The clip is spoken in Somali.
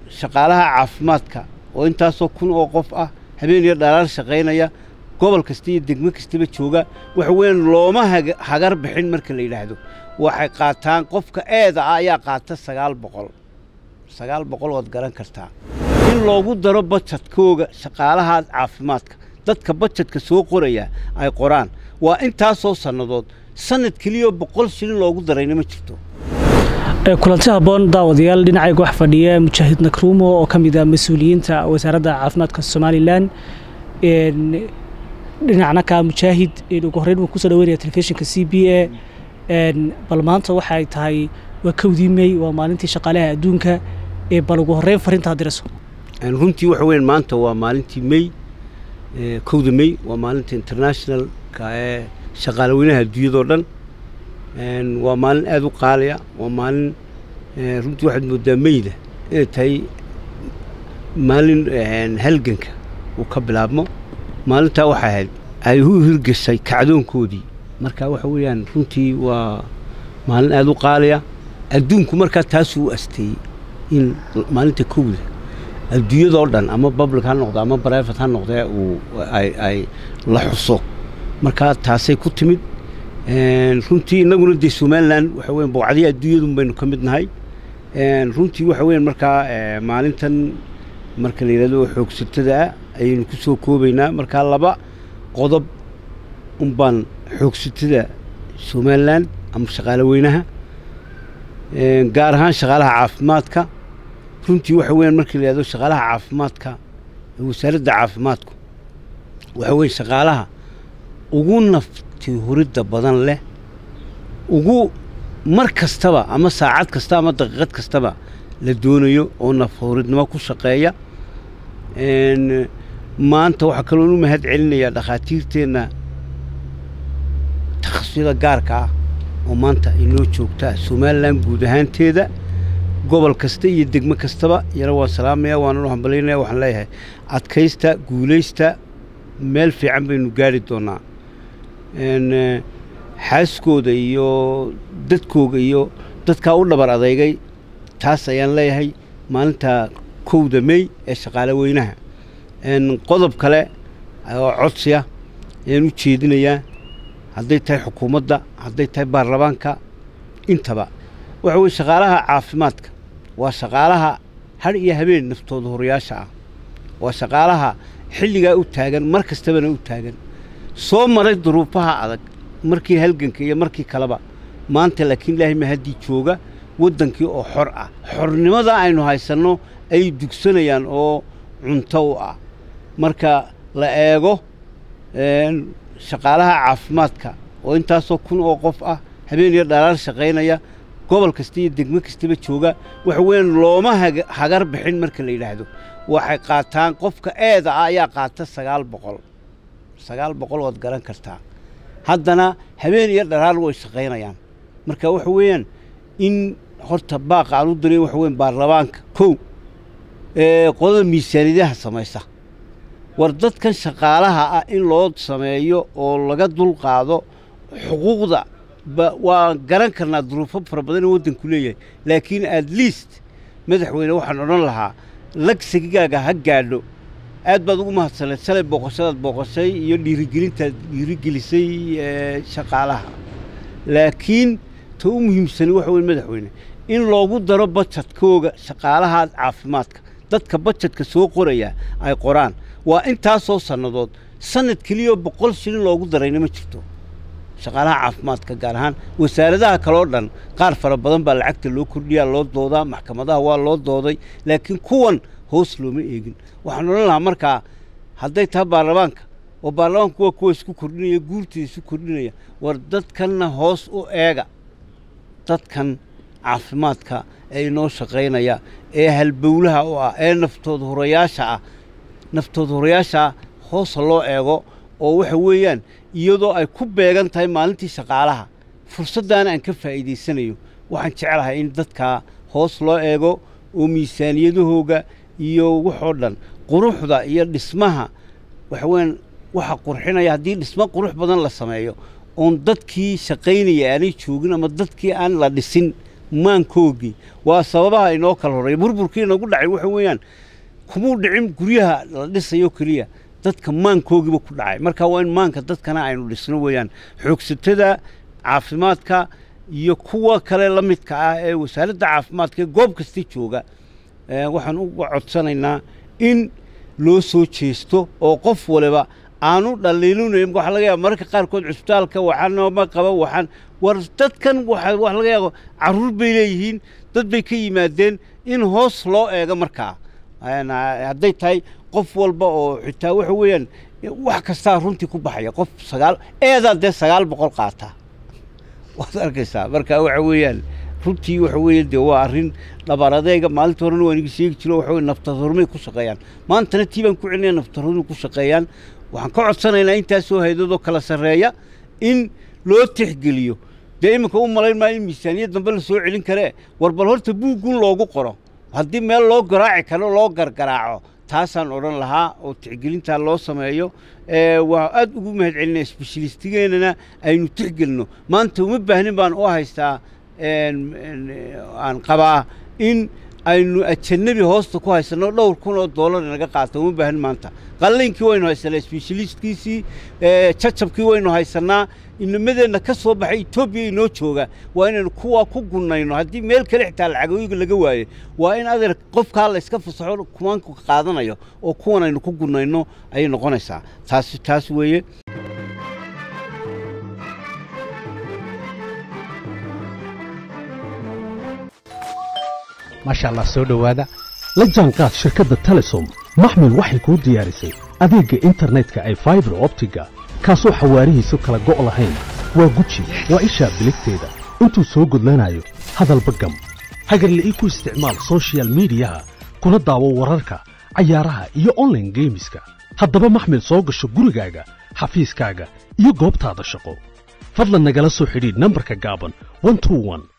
shaqaalaha caafimaadka oo intaasoo kun oo qof ah habeen iyo dhalaal shaqaynaya gobol kasta iyo degmo kastaba jooga waxa weeyaan looma hagar bixin marka la yidhaahdo waxay qaataan qofka eeda ah ayaa qaata sagaal boqol sagaal boqol waad garan kartaa in loogu daro bajadkooga shaqaalaha caafimaadka dadka bajadka soo qoraya ay qoraan waa intaasoo sannadood sanad keliya boqol shilin loogu darayna ma jirto kulanti habboon daawadayaal dhinacayga wax fadhiya mujaahid nakruumo oo ka mid ah mas-uuliyiinta wasaaradda caafimaadka somalilan dhinacna ka mujaahid ugu horreyn buu kusoo dhaweynaya telefishinka c b a bal maanta waxay tahay waa kowdii mey waa maalintii shaqaalaha adduunka bal ugu horreyn fariinta dirayso runtii waxa weyan maanta waa maalintii mey kowda mey waa maalinta internationalka ee shaqaalaweynaha adduunyadao dhan waa maalin aada u qaaliya waa maalin runtii waxaad moodaa meyda inay tahay maalin halganka uu ka bilaabmo maalintaa waxay ahayd ay u hirgeshay kacdoonkoodii marka waxa weeyaan runtii waa maalin aada u qaaliya adduunku markaa taasuu u asteeyey in maalinta kowda adduunyadoo dhan ama public ha noqdo ama brivate ha noqdee uu ay ay la xuso markaa taasay ku timid runtii innaguna dee somalilan waxa weyan bowcadihi adduunyadun baynu ka mid nahay runtii waxa weyan markaa maalintan marka la yidhahdo xoogsatada ah ayaynu ku soo koobaynaa markaa laba qodob un baan xoogsatada somalilan ama shaqaale weynaha gaar ahaan shaqaalaha caafimaadka runtii waxa weyan marka la yidhahdo shaqaalaha caafimaadka wasaaradda caafimaadku waxa weya shaqaalaha ugu nafti huridda badan leh ugu mar kastaba ama saacad kasta ama daqiiqad kastaba la doonayo oo nafhuridnimo ku shaqeeya maanta waxaa kaloon u mahad celinayaa dhakhaatiirteenna takhasusada gaarka ah oo maanta inoo joogtaa somalilan guud ahaanteeda gobol kasta iyo degmo kastaba iyana waan salaamaya waanan u hambalaynaya waxaan leeyahay adkaysta guulaysta meel fiican baynu gaari doonaa xaaskooda iyo dadkooga iyo dadkaa u dhabar adeygay taas ayaan leeyahay maalinta kowda mey ee shaqaale weynaha qodob kale oo codsiya ayaan u jeedinayaa hadday tahay xukuumadda hadday tahay baarlamaanka intaba waxa weye shaqaalaha caafimaadka waa shaqaalaha hadh iyo habeen naftooda horayaasha ah waa shaqaalaha xilligaa u taagan mar kastabana u taagan soo maray duruufaha adag markii halganka iyo markii kaleba maanta laakiin ilaahay mahaddii jooga waddankii oo xor ah xornimada aynu haysanno ay dugsanayaan oo cunto u ah marka la eego shaqaalaha caafimaadka oo intaasoo kun oo qof ah habeen iyo dhalaal shaqaynaya gobol kasta iyo degmo kastaba jooga waxa weeyaan looma hagar bixin marka la yidhaahdo waxay qaataan qofka eeda ah ayaa qaata sagaal boqol sagaal boqol waad garan kartaa haddana habeen iyo dhalaal way shaqaynayaan marka waxa weeyaan in horta baaqa aan u diray waxa weyan baarlamaanka kow qodada miisaaniyadaha samaysa war dadkan shaqaalaha ah in loo sameeyo oo laga dul qaado xuquuqda waa garan karnaa duruufo fara badan in waddanku leeyahay laakiin at least madaxweyne waxaan odhan lahaa lagsigaaga ha gaadho aad baad ugu mahadsaneed shalay booqashadaad booqashay iyo dhiirigelintaad dhiirigelisay shaqaalaha laakiin ta u muhiimsani waxa weye madaxweyne in loogu daro bajadkooga shaqaalaha caafimaadka dadka bajadka soo qoraya ay qoraan waa intaasoo sannadood sanad keliya boqol shilin loogu darayna ma jirto shaqaalaha caafimaadka gaar ahaan wasaaradaha kaleo dhan qaar fara badan baa lacagta loo kordhiyaa loo doodaa maxkamadaha waa loo dooday laakiin kuwan hoos looma eegin waxaan odhan lahaa markaa hadday tahay baarlamaanka oo baarlamaanku waa kuwa isku kordhinaya guurtida isu kordhinaya war dadkanna hoos u eega dadkan caafimaadka ee inoo shaqaynaya ee halbowlaha u ah ee naftooda horayaasha ah naftooda horayaasha ah hoosa loo eego oo waxa weeyaan iyadoo ay ku beegan tahay maalintii shaqaalaha fursaddaana aan ka faa'iidaysanayo waxaan jeclahay in dadkaa hoos loo eego oo miisaaniyadahooga iyo waxoo dhan quruxda iyo dhismaha waxa weeyaan waxa qurxinaya haddii dhismo qurux badan la sameeyo oon dadkii shaqaynaya aanay joogin ama dadkii aan la dhisin maankoogii waa sababaha inoo kala horreeya burburkii inagu dhacay waxa weeyaan kumuu dhicin guryaha la dhisayo keliya dadka maankoogiiba ku dhacay marka waa in maanka dadkana aynu dhisno weeyaan xoogsatada caafimaadka iyo kuwa kale la midka ah ee wasaaradda caafimaadka ee goob kasta jooga waxaan uga codsanaynaa in loo soo jeesto oo qof waliba aanu dhaliilunayn waxa laga yaaba mararka qaarkood cusbitaalka waxaanma qaba waxaan war dadkan waxa wax laga yaabo carruur bay leeyihiin dad bay ka yimaadeen in hoos loo eego markaa hadday tahay qof walba oo xitaa waxa weeyaan wax kastaa runtii ku baxaya qof sagaal eedaa dee sagaal boqol qaata waad arkaysaa marka waxa weeyaan runtii waxa weeye dee waa arrin dhabar adeega maalinta horena waan iga sheegi jiro waxa weye naftadoormay ku shaqeeyaan maantana tii baan ku celinaya naftadoormay ku shaqeeyaan waxaan ka codsanaynaa intaasoo haydadoo kala sarreeya in loo tixgeliyo dee iminka u malayn maayo in miisaaniyad dambe la soo celin karee war bal horta buuggun loogu qoro haddii meel loo garaaci karo loo gargaraaco taasaan odhan lahaa oo tixgelintaa loo sameeyo waa aad ugu mahad celinaya sbeshalistigeennana aynu tixgelino maanta uma baahnin baan u haystaa aan qabaa in aynu ajanabi hoosta ku haysanno dhowr kun oo dollar inaga qaata uma baahin maanta qalliinkii waynu haysanaa sbeshaliistkiisii jacabkii waynu haysannaa inamadeenna ka soo baxay etoobiya inoo jooga waa inaynu kuwaa ku gunnayno haddii meel kale xitaa lacagooyiga laga waayo waa in adeer qofkaa la iska fasaxo kumaanku qaadanayo oo kuwan aynu ku gunnayno ayay noqonaysaa taasi taas weeye maasha allah soo dhowaada la jaanqaad shirkadda telesom maxmil waxay kuu diyaarisay adeegga internetka ay faibar optiga kaasoo xawaarihiisu kala go' lahayn waa guji waa ishaa biligteeda intuu soo gudlanayo hadalba gam hagarle ii ku isticmaal sochial midiyaha kuna daawo wararka cayaaraha iyo onlaine geemiska haddaba maxmil soo gasho gurigaaga xafiiskaaga iyo goobtaada shaqo fadlan nagala soo xidhiidh nambarka gaaban